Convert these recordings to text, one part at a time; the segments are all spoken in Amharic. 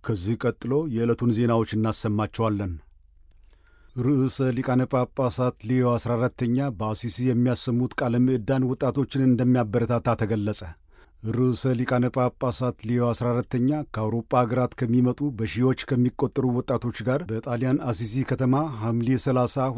ከዚህ ቀጥሎ የዕለቱን ዜናዎች እናሰማቸዋለን። ርዕሰ ሊቃነ ጳጳሳት ሌዮ 14ተኛ በአሲሲ የሚያሰሙት ቃለ ምዕዳን ወጣቶችን እንደሚያበረታታ ተገለጸ። ርዕሰ ሊቃነ ጳጳሳት ሌዮ 14ተኛ ከአውሮፓ አገራት ከሚመጡ በሺዎች ከሚቆጠሩ ወጣቶች ጋር በጣሊያን አሲሲ ከተማ ሐምሌ 30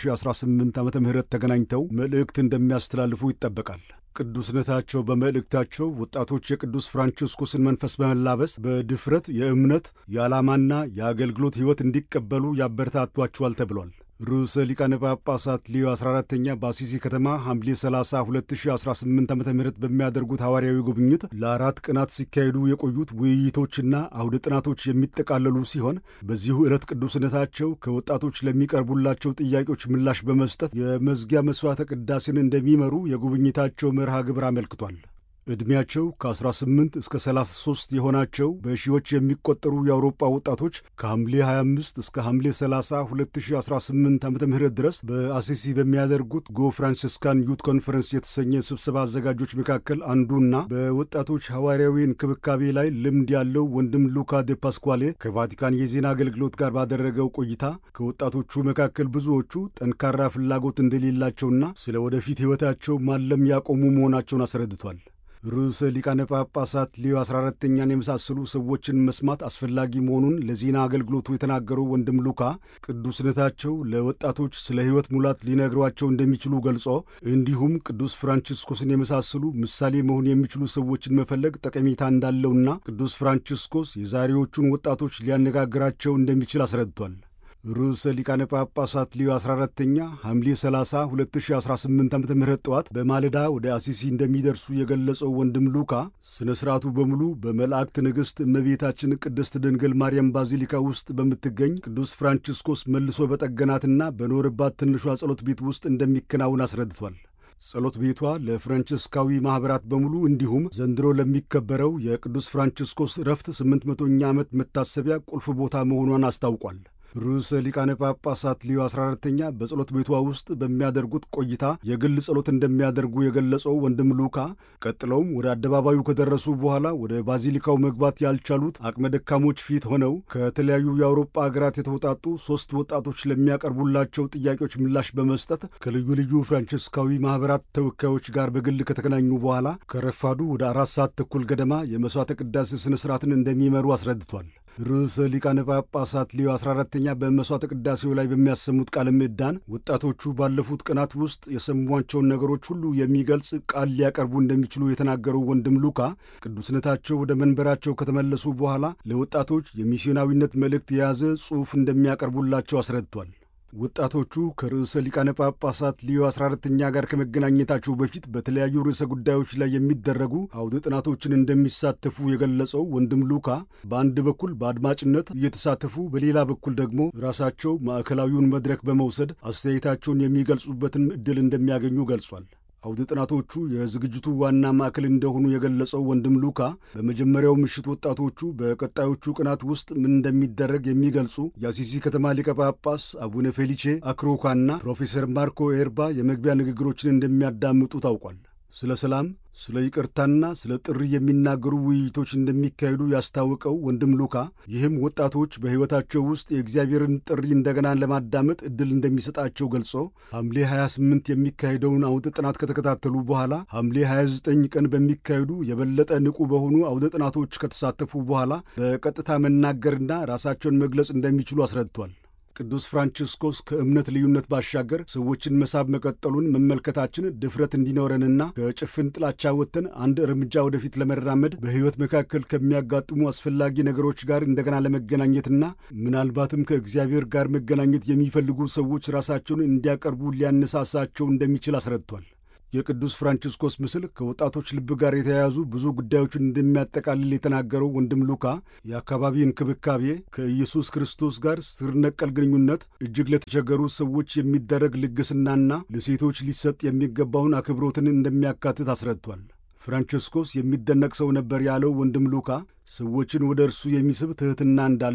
2018 ዓ ም ተገናኝተው መልእክት እንደሚያስተላልፉ ይጠበቃል። ቅዱስነታቸው በመልእክታቸው ወጣቶች የቅዱስ ፍራንቺስኮስን መንፈስ በመላበስ በድፍረት የእምነት የዓላማና የአገልግሎት ሕይወት እንዲቀበሉ ያበረታቷቸዋል ተብሏል። ርዕሰ ሊቃነ ጳጳሳት ሊዮ 14ተኛ በአሲሲ ከተማ ሐምሌ 30 2018 ዓ ም በሚያደርጉት ሐዋርያዊ ጉብኝት ለአራት ቀናት ሲካሄዱ የቆዩት ውይይቶችና አውደ ጥናቶች የሚጠቃለሉ ሲሆን በዚሁ ዕለት ቅዱስነታቸው ከወጣቶች ለሚቀርቡላቸው ጥያቄዎች ምላሽ በመስጠት የመዝጊያ መሥዋዕተ ቅዳሴን እንደሚመሩ የጉብኝታቸው መርሃ ግብር አመልክቷል። ዕድሜያቸው ከ18 እስከ 33 የሆናቸው በሺዎች የሚቆጠሩ የአውሮፓ ወጣቶች ከሐምሌ 25 እስከ ሐምሌ 30 2018 ዓ ም ድረስ በአሲሲ በሚያደርጉት ጎ ፍራንሲስካን ዩት ኮንፈረንስ የተሰኘ ስብሰባ አዘጋጆች መካከል አንዱና በወጣቶች ሐዋርያዊ እንክብካቤ ላይ ልምድ ያለው ወንድም ሉካ ዴ ፓስኳሌ ከቫቲካን የዜና አገልግሎት ጋር ባደረገው ቆይታ ከወጣቶቹ መካከል ብዙዎቹ ጠንካራ ፍላጎት እንደሌላቸውና ስለ ወደፊት ሕይወታቸው ማለም ያቆሙ መሆናቸውን አስረድቷል። ርዕሰ ሊቃነ ጳጳሳት ሌዮ 14ተኛን የመሳሰሉ ሰዎችን መስማት አስፈላጊ መሆኑን ለዜና አገልግሎቱ የተናገረው ወንድም ሉካ ቅዱስነታቸው ለወጣቶች ስለ ሕይወት ሙላት ሊነግሯቸው እንደሚችሉ ገልጾ እንዲሁም ቅዱስ ፍራንቺስኮስን የመሳሰሉ ምሳሌ መሆን የሚችሉ ሰዎችን መፈለግ ጠቀሜታ እንዳለውና ቅዱስ ፍራንቺስኮስ የዛሬዎቹን ወጣቶች ሊያነጋግራቸው እንደሚችል አስረድቷል። ርዕሰ ሊቃነ ጳጳሳት ሊዮ 14ተኛ ሐምሌ 30 2018 ዓ ም ጠዋት በማለዳ ወደ አሲሲ እንደሚደርሱ የገለጸው ወንድም ሉካ ሥነ ሥርዓቱ በሙሉ በመላእክት ንግሥት እመቤታችን ቅድስት ድንግል ማርያም ባዚሊካ ውስጥ በምትገኝ ቅዱስ ፍራንቺስኮስ መልሶ በጠገናትና በኖርባት ትንሿ ጸሎት ቤት ውስጥ እንደሚከናውን አስረድቷል። ጸሎት ቤቷ ለፍራንቺስካዊ ማኅበራት በሙሉ እንዲሁም ዘንድሮ ለሚከበረው የቅዱስ ፍራንቺስኮስ ረፍት 800ኛ ዓመት መታሰቢያ ቁልፍ ቦታ መሆኗን አስታውቋል። ርዕሰ ሊቃነ ጳጳሳት ሊዮ 14ተኛ በጸሎት ቤቷ ውስጥ በሚያደርጉት ቆይታ የግል ጸሎት እንደሚያደርጉ የገለጸው ወንድም ሉካ ቀጥለውም ወደ አደባባዩ ከደረሱ በኋላ ወደ ባዚሊካው መግባት ያልቻሉት አቅመ ደካሞች ፊት ሆነው ከተለያዩ የአውሮፓ አገራት የተውጣጡ ሦስት ወጣቶች ለሚያቀርቡላቸው ጥያቄዎች ምላሽ በመስጠት ከልዩ ልዩ ፍራንቺስካዊ ማኅበራት ተወካዮች ጋር በግል ከተገናኙ በኋላ ከረፋዱ ወደ አራት ሰዓት ተኩል ገደማ የመሥዋዕተ ቅዳሴ ሥነ ሥርዓትን እንደሚመሩ አስረድቷል። ርዕሰ ሊቃነ ጳጳሳት ሊዮ 14ተኛ በመሥዋዕተ ቅዳሴው ላይ በሚያሰሙት ቃለ ምዕዳን ወጣቶቹ ባለፉት ቀናት ውስጥ የሰሟቸውን ነገሮች ሁሉ የሚገልጽ ቃል ሊያቀርቡ እንደሚችሉ የተናገረው ወንድም ሉካ ቅዱስነታቸው ወደ መንበራቸው ከተመለሱ በኋላ ለወጣቶች የሚስዮናዊነት መልእክት የያዘ ጽሑፍ እንደሚያቀርቡላቸው አስረድቷል። ወጣቶቹ ከርዕሰ ሊቃነ ጳጳሳት ሊዮ 14ተኛ ጋር ከመገናኘታቸው በፊት በተለያዩ ርዕሰ ጉዳዮች ላይ የሚደረጉ አውደ ጥናቶችን እንደሚሳተፉ የገለጸው ወንድም ሉካ በአንድ በኩል በአድማጭነት እየተሳተፉ በሌላ በኩል ደግሞ ራሳቸው ማዕከላዊውን መድረክ በመውሰድ አስተያየታቸውን የሚገልጹበትን ዕድል እንደሚያገኙ ገልጿል። አውደ ጥናቶቹ የዝግጅቱ ዋና ማዕከል እንደሆኑ የገለጸው ወንድም ሉካ በመጀመሪያው ምሽት ወጣቶቹ በቀጣዮቹ ቀናት ውስጥ ምን እንደሚደረግ የሚገልጹ የአሲሲ ከተማ ሊቀ ጳጳስ አቡነ ፌሊቼ አክሮካና ፕሮፌሰር ማርኮ ኤርባ የመግቢያ ንግግሮችን እንደሚያዳምጡ ታውቋል። ስለ ሰላም፣ ስለ ይቅርታና ስለ ጥሪ የሚናገሩ ውይይቶች እንደሚካሄዱ ያስታወቀው ወንድም ሉካ ይህም ወጣቶች በሕይወታቸው ውስጥ የእግዚአብሔርን ጥሪ እንደገና ለማዳመጥ ዕድል እንደሚሰጣቸው ገልጾ ሐምሌ 28 የሚካሄደውን አውደ ጥናት ከተከታተሉ በኋላ ሐምሌ 29 ቀን በሚካሄዱ የበለጠ ንቁ በሆኑ አውደ ጥናቶች ከተሳተፉ በኋላ በቀጥታ መናገርና ራሳቸውን መግለጽ እንደሚችሉ አስረድቷል። ቅዱስ ፍራንቺስኮስ ከእምነት ልዩነት ባሻገር ሰዎችን መሳብ መቀጠሉን መመልከታችን ድፍረት እንዲኖረንና ከጭፍን ጥላቻ ወጥተን አንድ እርምጃ ወደፊት ለመራመድ በሕይወት መካከል ከሚያጋጥሙ አስፈላጊ ነገሮች ጋር እንደገና ለመገናኘትና ምናልባትም ከእግዚአብሔር ጋር መገናኘት የሚፈልጉ ሰዎች ራሳቸውን እንዲያቀርቡ ሊያነሳሳቸው እንደሚችል አስረድቷል። የቅዱስ ፍራንቺስኮስ ምስል ከወጣቶች ልብ ጋር የተያያዙ ብዙ ጉዳዮችን እንደሚያጠቃልል የተናገረው ወንድም ሉካ የአካባቢ እንክብካቤ፣ ከኢየሱስ ክርስቶስ ጋር ስር ነቀል ግንኙነት፣ እጅግ ለተቸገሩ ሰዎች የሚደረግ ልግስናና ለሴቶች ሊሰጥ የሚገባውን አክብሮትን እንደሚያካትት አስረድቷል። ፍራንቺስኮስ የሚደነቅ ሰው ነበር ያለው ወንድም ሉካ ሰዎችን ወደ እርሱ የሚስብ ትሕትና እንዳለው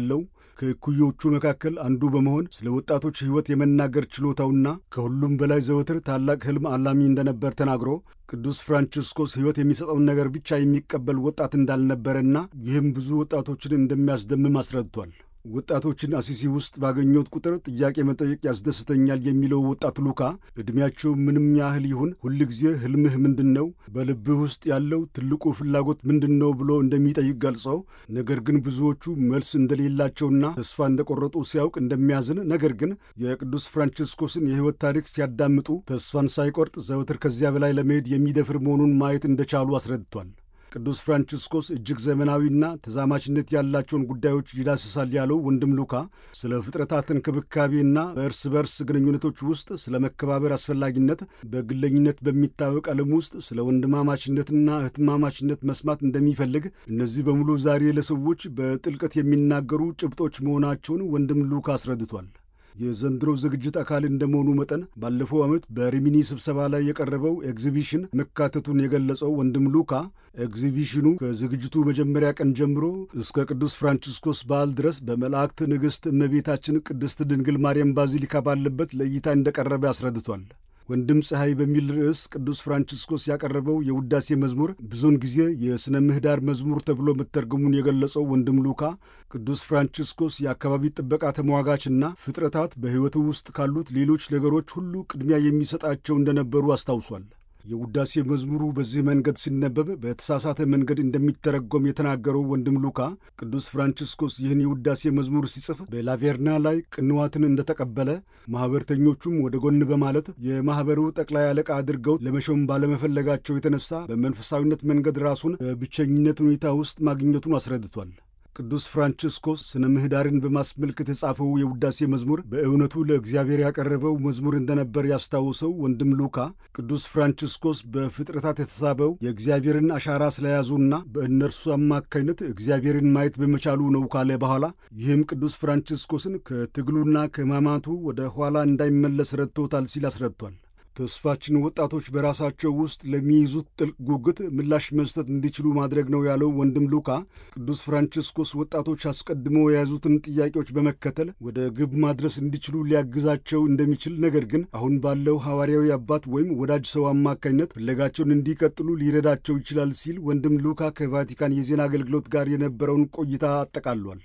ከእኩዮቹ መካከል አንዱ በመሆን ስለ ወጣቶች ሕይወት የመናገር ችሎታውና ከሁሉም በላይ ዘወትር ታላቅ ሕልም አላሚ እንደነበር ተናግሮ ቅዱስ ፍራንቺስኮስ ሕይወት የሚሰጠውን ነገር ብቻ የሚቀበል ወጣት እንዳልነበረና ይህም ብዙ ወጣቶችን እንደሚያስደምም አስረድቷል። ወጣቶችን አሲሲ ውስጥ ባገኘሁት ቁጥር ጥያቄ መጠየቅ ያስደስተኛል የሚለው ወጣት ሉካ ዕድሜያቸው ምንም ያህል ይሁን ሁልጊዜ ሕልምህ ምንድን ነው? በልብህ ውስጥ ያለው ትልቁ ፍላጎት ምንድን ነው ብሎ እንደሚጠይቅ ገልጸው ነገር ግን ብዙዎቹ መልስ እንደሌላቸውና ተስፋ እንደቆረጡ ሲያውቅ እንደሚያዝን፣ ነገር ግን የቅዱስ ፍራንቺስኮስን የሕይወት ታሪክ ሲያዳምጡ ተስፋን ሳይቆርጥ ዘወትር ከዚያ በላይ ለመሄድ የሚደፍር መሆኑን ማየት እንደቻሉ አስረድቷል። ቅዱስ ፍራንቺስኮስ እጅግ ዘመናዊና ተዛማችነት ያላቸውን ጉዳዮች ይዳስሳል ያለው ወንድም ሉካ ስለ ፍጥረታት እንክብካቤና በእርስ በርስ ግንኙነቶች ውስጥ ስለ መከባበር አስፈላጊነት፣ በግለኝነት በሚታወቅ ዓለም ውስጥ ስለ ወንድማማችነትና እህትማማችነት መስማት እንደሚፈልግ፣ እነዚህ በሙሉ ዛሬ ለሰዎች በጥልቀት የሚናገሩ ጭብጦች መሆናቸውን ወንድም ሉካ አስረድቷል። የዘንድሮ ዝግጅት አካል እንደመሆኑ መጠን ባለፈው ዓመት በሪሚኒ ስብሰባ ላይ የቀረበው ኤግዚቢሽን መካተቱን የገለጸው ወንድም ሉካ ኤግዚቢሽኑ ከዝግጅቱ መጀመሪያ ቀን ጀምሮ እስከ ቅዱስ ፍራንቺስኮስ በዓል ድረስ በመላእክት ንግሥት እመቤታችን ቅድስት ድንግል ማርያም ባዚሊካ ባለበት ለእይታ እንደቀረበ አስረድቷል። ወንድም ፀሐይ በሚል ርዕስ ቅዱስ ፍራንቺስኮስ ያቀረበው የውዳሴ መዝሙር ብዙውን ጊዜ የሥነ ምህዳር መዝሙር ተብሎ መተርገሙን የገለጸው ወንድም ሉካ ቅዱስ ፍራንቺስኮስ የአካባቢ ጥበቃ ተሟጋችና ፍጥረታት በሕይወቱ ውስጥ ካሉት ሌሎች ነገሮች ሁሉ ቅድሚያ የሚሰጣቸው እንደነበሩ አስታውሷል። የውዳሴ መዝሙሩ በዚህ መንገድ ሲነበብ በተሳሳተ መንገድ እንደሚተረጎም የተናገረው ወንድም ሉካ ቅዱስ ፍራንቺስኮስ ይህን የውዳሴ መዝሙር ሲጽፍ በላቬርና ላይ ቅንዋትን እንደተቀበለ ማኅበርተኞቹም ወደ ጎን በማለት የማኅበሩ ጠቅላይ አለቃ አድርገው ለመሾም ባለመፈለጋቸው የተነሳ በመንፈሳዊነት መንገድ ራሱን በብቸኝነት ሁኔታ ውስጥ ማግኘቱን አስረድቷል። ቅዱስ ፍራንቺስኮስ ስነ ምህዳርን በማስመልከት የጻፈው የውዳሴ መዝሙር በእውነቱ ለእግዚአብሔር ያቀረበው መዝሙር እንደነበር ያስታውሰው ወንድም ሉካ ቅዱስ ፍራንቺስኮስ በፍጥረታት የተሳበው የእግዚአብሔርን አሻራ ስለያዙና በእነርሱ አማካኝነት እግዚአብሔርን ማየት በመቻሉ ነው ካለ በኋላ ይህም ቅዱስ ፍራንቺስኮስን ከትግሉና ከሕማማቱ ወደ ኋላ እንዳይመለስ ረድቶታል ሲል አስረድቷል። ተስፋችን ወጣቶች በራሳቸው ውስጥ ለሚይዙት ጥልቅ ጉጉት ምላሽ መስጠት እንዲችሉ ማድረግ ነው ያለው ወንድም ሉካ ቅዱስ ፍራንቺስኮስ ወጣቶች አስቀድመው የያዙትን ጥያቄዎች በመከተል ወደ ግብ ማድረስ እንዲችሉ ሊያግዛቸው እንደሚችል፣ ነገር ግን አሁን ባለው ሐዋርያዊ አባት ወይም ወዳጅ ሰው አማካኝነት ፍለጋቸውን እንዲቀጥሉ ሊረዳቸው ይችላል ሲል ወንድም ሉካ ከቫቲካን የዜና አገልግሎት ጋር የነበረውን ቆይታ አጠቃሏል።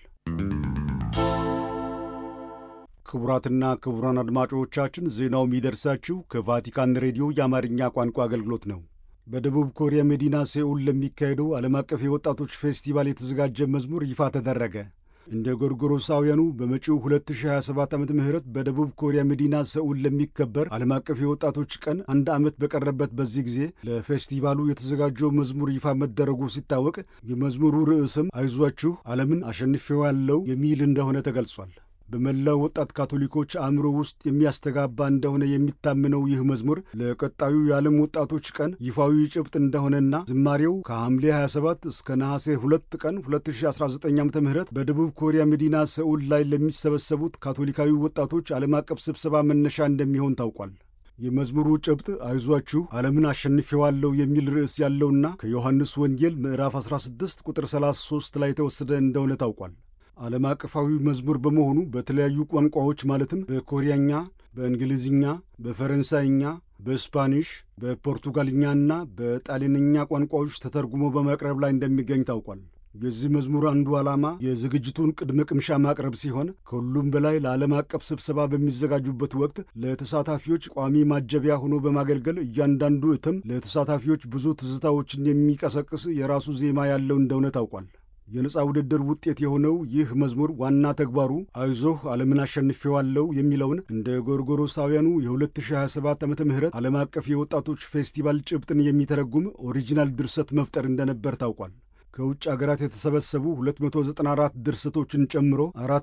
ክቡራትና ክቡራን አድማጮቻችን ዜናው የሚደርሳችሁ ከቫቲካን ሬዲዮ የአማርኛ ቋንቋ አገልግሎት ነው። በደቡብ ኮሪያ መዲና ሴኡል ለሚካሄደው ዓለም አቀፍ የወጣቶች ፌስቲቫል የተዘጋጀ መዝሙር ይፋ ተደረገ። እንደ ጎርጎሮሳውያኑ በመጪው 2027 ዓ ም በደቡብ ኮሪያ መዲና ሰኡል ለሚከበር ዓለም አቀፍ የወጣቶች ቀን አንድ ዓመት በቀረበት በዚህ ጊዜ ለፌስቲቫሉ የተዘጋጀው መዝሙር ይፋ መደረጉ ሲታወቅ የመዝሙሩ ርዕስም አይዟችሁ ዓለምን አሸንፌዋለሁ የሚል እንደሆነ ተገልጿል። በመላው ወጣት ካቶሊኮች አእምሮ ውስጥ የሚያስተጋባ እንደሆነ የሚታምነው ይህ መዝሙር ለቀጣዩ የዓለም ወጣቶች ቀን ይፋዊ ጭብጥ እንደሆነና ዝማሬው ከሐምሌ 27 እስከ ነሐሴ 2 ቀን 2019 ዓ ም በደቡብ ኮሪያ መዲና ሰኡል ላይ ለሚሰበሰቡት ካቶሊካዊ ወጣቶች ዓለም አቀፍ ስብሰባ መነሻ እንደሚሆን ታውቋል። የመዝሙሩ ጭብጥ አይዟችሁ ዓለምን አሸንፌዋለሁ የሚል ርዕስ ያለውና ከዮሐንስ ወንጌል ምዕራፍ 16 ቁጥር 33 ላይ የተወሰደ እንደሆነ ታውቋል። ዓለም አቀፋዊ መዝሙር በመሆኑ በተለያዩ ቋንቋዎች ማለትም በኮሪያኛ፣ በእንግሊዝኛ፣ በፈረንሳይኛ፣ በስፓኒሽ፣ በፖርቱጋልኛና በጣሊያንኛ ቋንቋዎች ተተርጉሞ በመቅረብ ላይ እንደሚገኝ ታውቋል። የዚህ መዝሙር አንዱ ዓላማ የዝግጅቱን ቅድመ ቅምሻ ማቅረብ ሲሆን ከሁሉም በላይ ለዓለም አቀፍ ስብሰባ በሚዘጋጁበት ወቅት ለተሳታፊዎች ቋሚ ማጀቢያ ሆኖ በማገልገል እያንዳንዱ እትም ለተሳታፊዎች ብዙ ትዝታዎችን የሚቀሰቅስ የራሱ ዜማ ያለው እንደሆነ ታውቋል። የነፃ ውድድር ውጤት የሆነው ይህ መዝሙር ዋና ተግባሩ አይዞህ ዓለምን አሸንፌዋለሁ የሚለውን እንደ ጎርጎሮሳውያኑ የ2027 ዓ ም ዓለም አቀፍ የወጣቶች ፌስቲቫል ጭብጥን የሚተረጉም ኦሪጂናል ድርሰት መፍጠር እንደነበር ታውቋል። ከውጭ አገራት የተሰበሰቡ 294 ድርሰቶችን ጨምሮ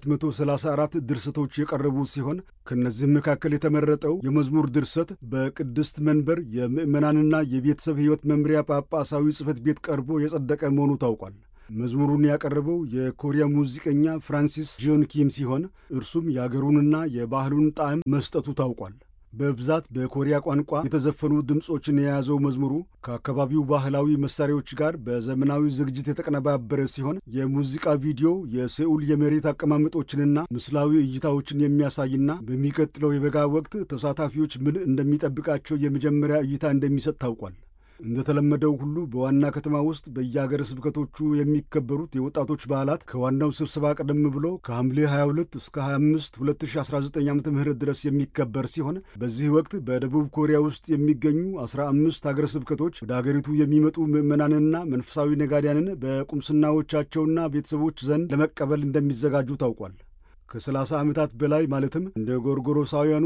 434 ድርሰቶች የቀረቡ ሲሆን ከእነዚህም መካከል የተመረጠው የመዝሙር ድርሰት በቅድስት መንበር የምዕመናንና የቤተሰብ ሕይወት መምሪያ ጳጳሳዊ ጽሕፈት ቤት ቀርቦ የጸደቀ መሆኑ ታውቋል። መዝሙሩን ያቀረበው የኮሪያ ሙዚቀኛ ፍራንሲስ ጂዮን ኪም ሲሆን እርሱም የአገሩንና የባህሉን ጣዕም መስጠቱ ታውቋል። በብዛት በኮሪያ ቋንቋ የተዘፈኑ ድምፆችን የያዘው መዝሙሩ ከአካባቢው ባህላዊ መሳሪያዎች ጋር በዘመናዊ ዝግጅት የተቀነባበረ ሲሆን የሙዚቃ ቪዲዮ የሴኡል የመሬት አቀማመጦችንና ምስላዊ እይታዎችን የሚያሳይና በሚቀጥለው የበጋ ወቅት ተሳታፊዎች ምን እንደሚጠብቃቸው የመጀመሪያ እይታ እንደሚሰጥ ታውቋል። እንደተለመደው ሁሉ በዋና ከተማ ውስጥ በየአገረ ስብከቶቹ የሚከበሩት የወጣቶች በዓላት ከዋናው ስብሰባ ቀደም ብሎ ከሐምሌ 22 እስከ 25 2019 ዓ ም ድረስ የሚከበር ሲሆን በዚህ ወቅት በደቡብ ኮሪያ ውስጥ የሚገኙ 15 አገረ ስብከቶች ወደ አገሪቱ የሚመጡ ምዕመናንና መንፈሳዊ ነጋዲያንን በቁምስናዎቻቸውና ቤተሰቦች ዘንድ ለመቀበል እንደሚዘጋጁ ታውቋል። ከ30 ዓመታት በላይ ማለትም እንደ ጎርጎሮሳውያኑ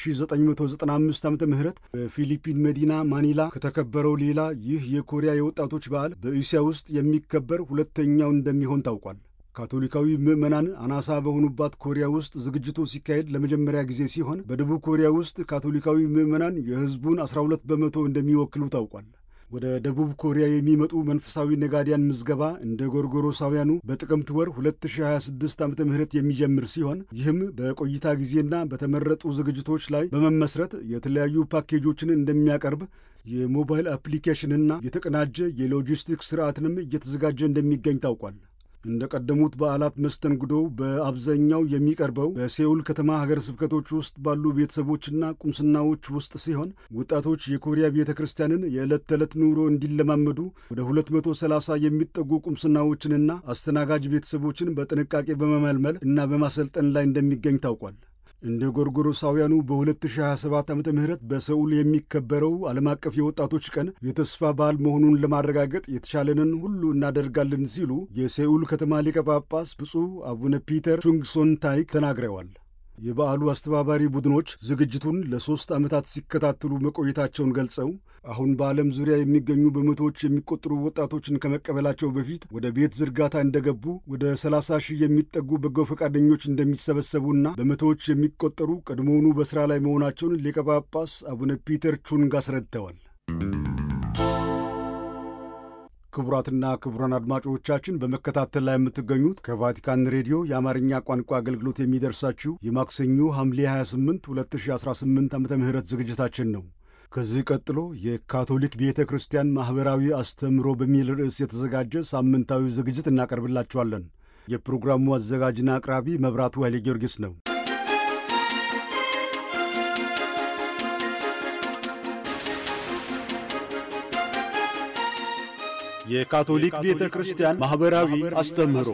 በ1995 ዓ ም በፊሊፒን መዲና ማኒላ ከተከበረው ሌላ ይህ የኮሪያ የወጣቶች በዓል በእስያ ውስጥ የሚከበር ሁለተኛው እንደሚሆን ታውቋል። ካቶሊካዊ ምዕመናን አናሳ በሆኑባት ኮሪያ ውስጥ ዝግጅቱ ሲካሄድ ለመጀመሪያ ጊዜ ሲሆን በደቡብ ኮሪያ ውስጥ ካቶሊካዊ ምዕመናን የሕዝቡን 12 በመቶ እንደሚወክሉ ታውቋል። ወደ ደቡብ ኮሪያ የሚመጡ መንፈሳዊ ነጋዲያን ምዝገባ እንደ ጎርጎሮሳውያኑ በጥቅምት ወር 2026 ዓ ም የሚጀምር ሲሆን ይህም በቆይታ ጊዜና በተመረጡ ዝግጅቶች ላይ በመመስረት የተለያዩ ፓኬጆችን እንደሚያቀርብ የሞባይል አፕሊኬሽንና የተቀናጀ የሎጂስቲክስ ስርዓትንም እየተዘጋጀ እንደሚገኝ ታውቋል። እንደ ቀደሙት በዓላት መስተንግዶው በአብዛኛው የሚቀርበው በሴኡል ከተማ ሀገረ ስብከቶች ውስጥ ባሉ ቤተሰቦችና ቁምስናዎች ውስጥ ሲሆን ወጣቶች የኮሪያ ቤተ ክርስቲያንን የዕለት ተዕለት ኑሮ እንዲለማመዱ ወደ 230 የሚጠጉ ቁምስናዎችንና አስተናጋጅ ቤተሰቦችን በጥንቃቄ በመመልመል እና በማሰልጠን ላይ እንደሚገኝ ታውቋል። እንደ ጎርጎሮሳውያኑ በ2027 ዓ ም በሰኡል የሚከበረው ዓለም አቀፍ የወጣቶች ቀን የተስፋ በዓል መሆኑን ለማረጋገጥ የተቻለንን ሁሉ እናደርጋለን ሲሉ የሴኡል ከተማ ሊቀ ጳጳስ ብፁዕ አቡነ ፒተር ቹንግሶን ታይክ ተናግረዋል። የበዓሉ አስተባባሪ ቡድኖች ዝግጅቱን ለሦስት ዓመታት ሲከታተሉ መቆየታቸውን ገልጸው አሁን በዓለም ዙሪያ የሚገኙ በመቶዎች የሚቆጠሩ ወጣቶችን ከመቀበላቸው በፊት ወደ ቤት ዝርጋታ እንደገቡ ወደ 30 ሺህ የሚጠጉ በጎ ፈቃደኞች እንደሚሰበሰቡና በመቶዎች የሚቆጠሩ ቀድሞውኑ በሥራ ላይ መሆናቸውን ሊቀ ጳጳስ አቡነ ፒተር ቹንግ አስረድተዋል። ክቡራትና ክቡራን አድማጮቻችን በመከታተል ላይ የምትገኙት ከቫቲካን ሬዲዮ የአማርኛ ቋንቋ አገልግሎት የሚደርሳችሁ የማክሰኞ ሐምሌ 28 2018 ዓ ም ዝግጅታችን ነው። ከዚህ ቀጥሎ የካቶሊክ ቤተ ክርስቲያን ማኅበራዊ አስተምህሮ በሚል ርዕስ የተዘጋጀ ሳምንታዊ ዝግጅት እናቀርብላችኋለን። የፕሮግራሙ አዘጋጅና አቅራቢ መብራቱ ኃይሌ ጊዮርጊስ ነው። የካቶሊክ ቤተ ክርስቲያን ማኅበራዊ አስተምህሮ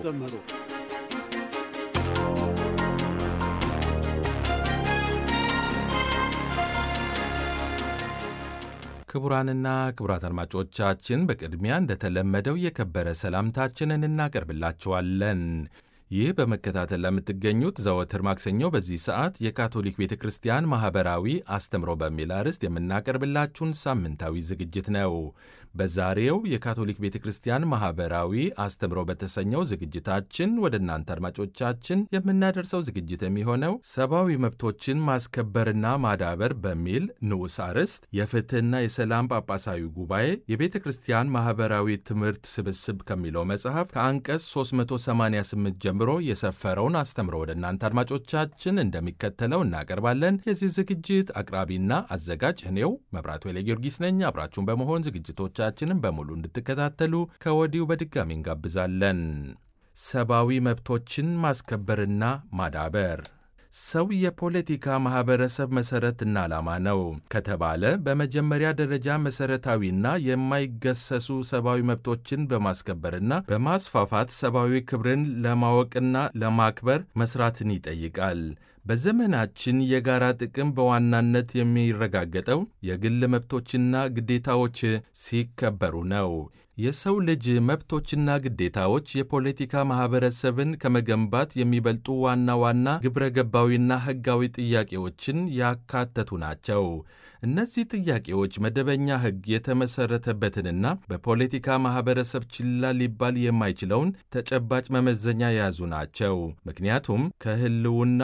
ክቡራንና ክቡራት አድማጮቻችን በቅድሚያ እንደተለመደው የከበረ ሰላምታችንን እናቀርብላችኋለን። ይህ በመከታተል ለምትገኙት ዘወትር ማክሰኞ በዚህ ሰዓት የካቶሊክ ቤተ ክርስቲያን ማኅበራዊ አስተምሮ በሚል አርዕስት የምናቀርብላችሁን ሳምንታዊ ዝግጅት ነው። በዛሬው የካቶሊክ ቤተ ክርስቲያን ማኅበራዊ አስተምሮ በተሰኘው ዝግጅታችን ወደ እናንተ አድማጮቻችን የምናደርሰው ዝግጅት የሚሆነው ሰብአዊ መብቶችን ማስከበርና ማዳበር በሚል ንዑስ አርዕስት የፍትሕና የሰላም ጳጳሳዊ ጉባኤ የቤተ ክርስቲያን ማኅበራዊ ትምህርት ስብስብ ከሚለው መጽሐፍ ከአንቀጽ 388 ጀምሮ የሰፈረውን አስተምሮ ወደ እናንተ አድማጮቻችን እንደሚከተለው እናቀርባለን። የዚህ ዝግጅት አቅራቢና አዘጋጅ እኔው መብራቱ ኃይለ ጊዮርጊስ ነኝ። አብራችሁን በመሆን ዝግጅቶች ቻችንን በሙሉ እንድትከታተሉ ከወዲሁ በድጋሚ እንጋብዛለን። ሰብአዊ መብቶችን ማስከበርና ማዳበር ሰው የፖለቲካ ማኅበረሰብ መሠረትና ዓላማ ነው ከተባለ በመጀመሪያ ደረጃ መሠረታዊና የማይገሰሱ ሰብአዊ መብቶችን በማስከበርና በማስፋፋት ሰብአዊ ክብርን ለማወቅና ለማክበር መሥራትን ይጠይቃል። በዘመናችን የጋራ ጥቅም በዋናነት የሚረጋገጠው የግል መብቶችና ግዴታዎች ሲከበሩ ነው። የሰው ልጅ መብቶችና ግዴታዎች የፖለቲካ ማኅበረሰብን ከመገንባት የሚበልጡ ዋና ዋና ግብረ ገባዊና ሕጋዊ ጥያቄዎችን ያካተቱ ናቸው። እነዚህ ጥያቄዎች መደበኛ ሕግ የተመሠረተበትንና በፖለቲካ ማኅበረሰብ ችላ ሊባል የማይችለውን ተጨባጭ መመዘኛ የያዙ ናቸው። ምክንያቱም ከሕልውና ሆነ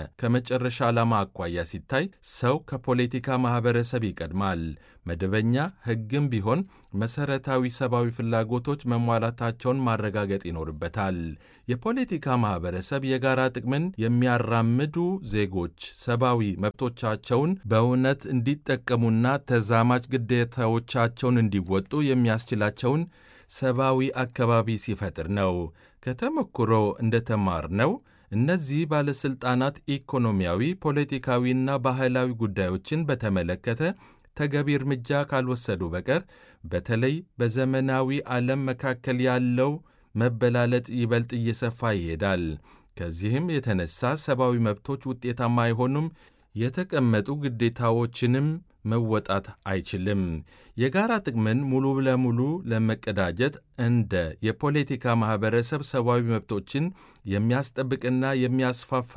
ከመጨረሻ ዓላማ አኳያ ሲታይ ሰው ከፖለቲካ ማኅበረሰብ ይቀድማል። መደበኛ ሕግም ቢሆን መሠረታዊ ሰብአዊ ፍላጎቶች መሟላታቸውን ማረጋገጥ ይኖርበታል። የፖለቲካ ማኅበረሰብ የጋራ ጥቅምን የሚያራምዱ ዜጎች ሰብአዊ መብቶቻቸውን በእውነት እንዲጠቀሙና ተዛማጅ ግዴታዎቻቸውን እንዲወጡ የሚያስችላቸውን ሰብአዊ አካባቢ ሲፈጥር ነው። ከተሞክሮ እንደተማርነው እነዚህ ባለሥልጣናት ኢኮኖሚያዊ፣ ፖለቲካዊና ባህላዊ ጉዳዮችን በተመለከተ ተገቢ እርምጃ ካልወሰዱ በቀር በተለይ በዘመናዊ ዓለም መካከል ያለው መበላለጥ ይበልጥ እየሰፋ ይሄዳል። ከዚህም የተነሳ ሰብአዊ መብቶች ውጤታማ አይሆኑም፣ የተቀመጡ ግዴታዎችንም መወጣት አይችልም። የጋራ ጥቅምን ሙሉ ለሙሉ ለመቀዳጀት እንደ የፖለቲካ ማኅበረሰብ ሰብአዊ መብቶችን የሚያስጠብቅና የሚያስፋፋ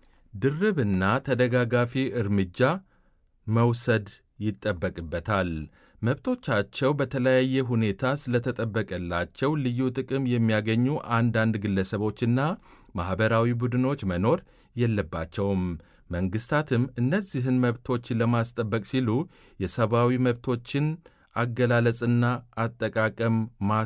ድርብና ተደጋጋፊ እርምጃ መውሰድ ይጠበቅበታል። መብቶቻቸው በተለያየ ሁኔታ ስለተጠበቀላቸው ልዩ ጥቅም የሚያገኙ አንዳንድ ግለሰቦችና ማኅበራዊ ቡድኖች መኖር የለባቸውም። መንግሥታትም እነዚህን መብቶች ለማስጠበቅ ሲሉ የሰብአዊ መብቶችን አገላለጽና አጠቃቀም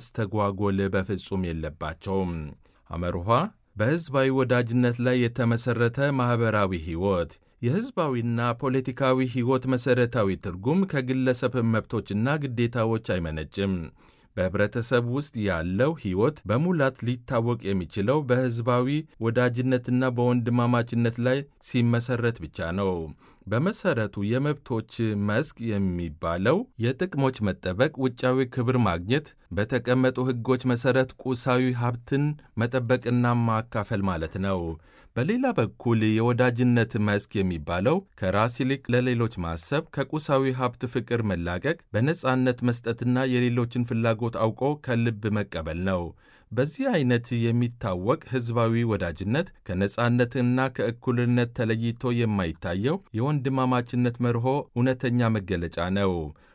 ማስተጓጎል በፍጹም የለባቸውም። አመርኋ በሕዝባዊ ወዳጅነት ላይ የተመሠረተ ማኅበራዊ ሕይወት የሕዝባዊና ፖለቲካዊ ሕይወት መሠረታዊ ትርጉም ከግለሰብ መብቶችና ግዴታዎች አይመነጭም። በኅብረተሰብ ውስጥ ያለው ሕይወት በሙላት ሊታወቅ የሚችለው በሕዝባዊ ወዳጅነትና በወንድማማችነት ላይ ሲመሠረት ብቻ ነው። በመሠረቱ የመብቶች መስክ የሚባለው የጥቅሞች መጠበቅ፣ ውጫዊ ክብር ማግኘት፣ በተቀመጡ ሕጎች መሠረት ቁሳዊ ሀብትን መጠበቅና ማካፈል ማለት ነው። በሌላ በኩል የወዳጅነት መስክ የሚባለው ከራስ ይልቅ ለሌሎች ማሰብ፣ ከቁሳዊ ሀብት ፍቅር መላቀቅ፣ በነጻነት መስጠትና የሌሎችን ፍላጎት አውቆ ከልብ መቀበል ነው። በዚህ አይነት የሚታወቅ ሕዝባዊ ወዳጅነት ከነጻነትና ከእኩልነት ተለይቶ የማይታየው የወንድማማችነት መርሆ እውነተኛ መገለጫ ነው።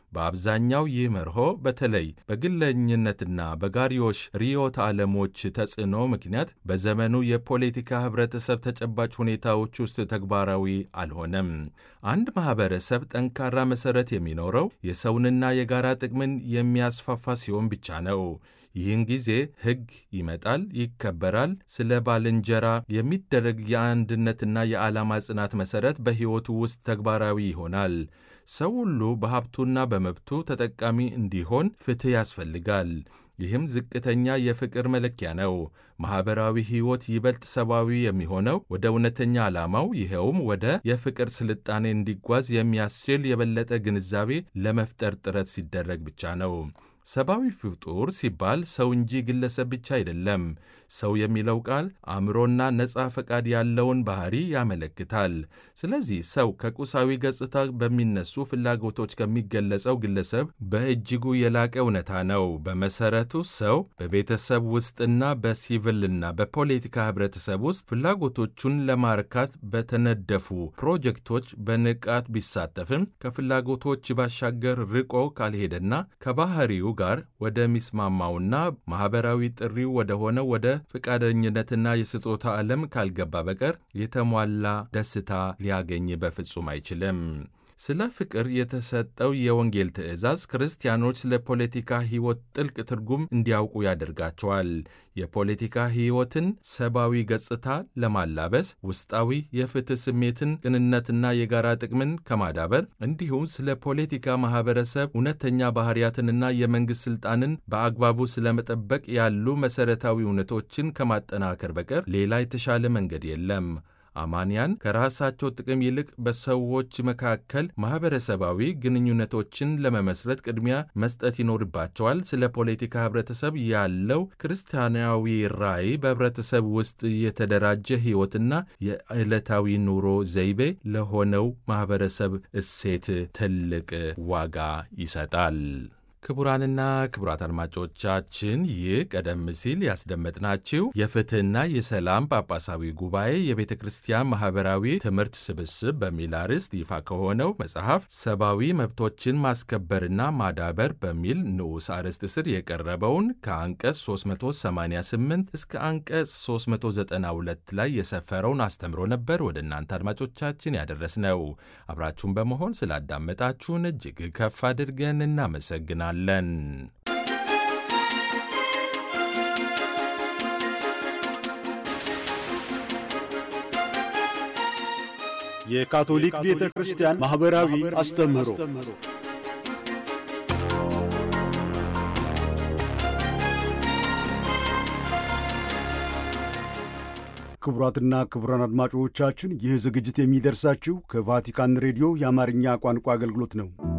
በአብዛኛው ይህ መርሆ በተለይ በግለኝነትና በጋሪዮሽ ርዕዮተ ዓለሞች ተጽዕኖ ምክንያት በዘመኑ የፖለቲካ ኅብረተሰብ ተጨባጭ ሁኔታዎች ውስጥ ተግባራዊ አልሆነም። አንድ ማኅበረሰብ ጠንካራ መሠረት የሚኖረው የሰውንና የጋራ ጥቅምን የሚያስፋፋ ሲሆን ብቻ ነው። ይህን ጊዜ ሕግ ይመጣል፣ ይከበራል። ስለ ባልንጀራ የሚደረግ የአንድነትና የዓላማ ጽናት መሠረት በሕይወቱ ውስጥ ተግባራዊ ይሆናል። ሰው ሁሉ በሀብቱና በመብቱ ተጠቃሚ እንዲሆን ፍትሕ ያስፈልጋል። ይህም ዝቅተኛ የፍቅር መለኪያ ነው። ማኅበራዊ ሕይወት ይበልጥ ሰብአዊ የሚሆነው ወደ እውነተኛ ዓላማው ይኸውም ወደ የፍቅር ስልጣኔ እንዲጓዝ የሚያስችል የበለጠ ግንዛቤ ለመፍጠር ጥረት ሲደረግ ብቻ ነው። ሰብአዊ ፍጡር ሲባል ሰው እንጂ ግለሰብ ብቻ አይደለም። ሰው የሚለው ቃል አእምሮና ነፃ ፈቃድ ያለውን ባህሪ ያመለክታል። ስለዚህ ሰው ከቁሳዊ ገጽታ በሚነሱ ፍላጎቶች ከሚገለጸው ግለሰብ በእጅጉ የላቀ እውነታ ነው። በመሰረቱ ሰው በቤተሰብ ውስጥና በሲቪልና በፖለቲካ ህብረተሰብ ውስጥ ፍላጎቶቹን ለማርካት በተነደፉ ፕሮጀክቶች በንቃት ቢሳተፍም ከፍላጎቶች ባሻገር ርቆ ካልሄደና ከባህሪው ጋር ወደሚስማማውና ማኅበራዊ ጥሪው ወደሆነው ወደ ፈቃደኝነትና የስጦታ ዓለም ካልገባ በቀር የተሟላ ደስታ ሊያገኝ በፍጹም አይችልም። ስለ ፍቅር የተሰጠው የወንጌል ትእዛዝ ክርስቲያኖች ስለ ፖለቲካ ሕይወት ጥልቅ ትርጉም እንዲያውቁ ያደርጋቸዋል። የፖለቲካ ሕይወትን ሰብአዊ ገጽታ ለማላበስ ውስጣዊ የፍትሕ ስሜትን፣ ቅንነትና የጋራ ጥቅምን ከማዳበር እንዲሁም ስለ ፖለቲካ ማኅበረሰብ እውነተኛ ባሕርያትንና የመንግሥት ሥልጣንን በአግባቡ ስለመጠበቅ ያሉ መሠረታዊ እውነቶችን ከማጠናከር በቀር ሌላ የተሻለ መንገድ የለም። አማንያን ከራሳቸው ጥቅም ይልቅ በሰዎች መካከል ማኅበረሰባዊ ግንኙነቶችን ለመመስረት ቅድሚያ መስጠት ይኖርባቸዋል። ስለ ፖለቲካ ኅብረተሰብ ያለው ክርስቲያናዊ ራዕይ በኅብረተሰብ ውስጥ የተደራጀ ሕይወትና የዕለታዊ ኑሮ ዘይቤ ለሆነው ማኅበረሰብ እሴት ትልቅ ዋጋ ይሰጣል። ክቡራንና ክቡራት አድማጮቻችን ይህ ቀደም ሲል ያስደመጥናችሁ የፍትሕና የሰላም ጳጳሳዊ ጉባኤ የቤተ ክርስቲያን ማኅበራዊ ትምህርት ስብስብ በሚል አርዕስት ይፋ ከሆነው መጽሐፍ ሰብአዊ መብቶችን ማስከበርና ማዳበር በሚል ንዑስ አርዕስት ስር የቀረበውን ከአንቀጽ 388 እስከ አንቀጽ 392 ላይ የሰፈረውን አስተምሮ ነበር ወደ እናንተ አድማጮቻችን ያደረስነው። አብራችሁን በመሆን ስላዳመጣችሁን እጅግ ከፍ አድርገን እናመሰግናለን ለን የካቶሊክ ቤተ ክርስቲያን ማኅበራዊ አስተምህሮ ክቡራትና ክቡራን አድማጮቻችን ይህ ዝግጅት የሚደርሳችሁ ከቫቲካን ሬዲዮ የአማርኛ ቋንቋ አገልግሎት ነው።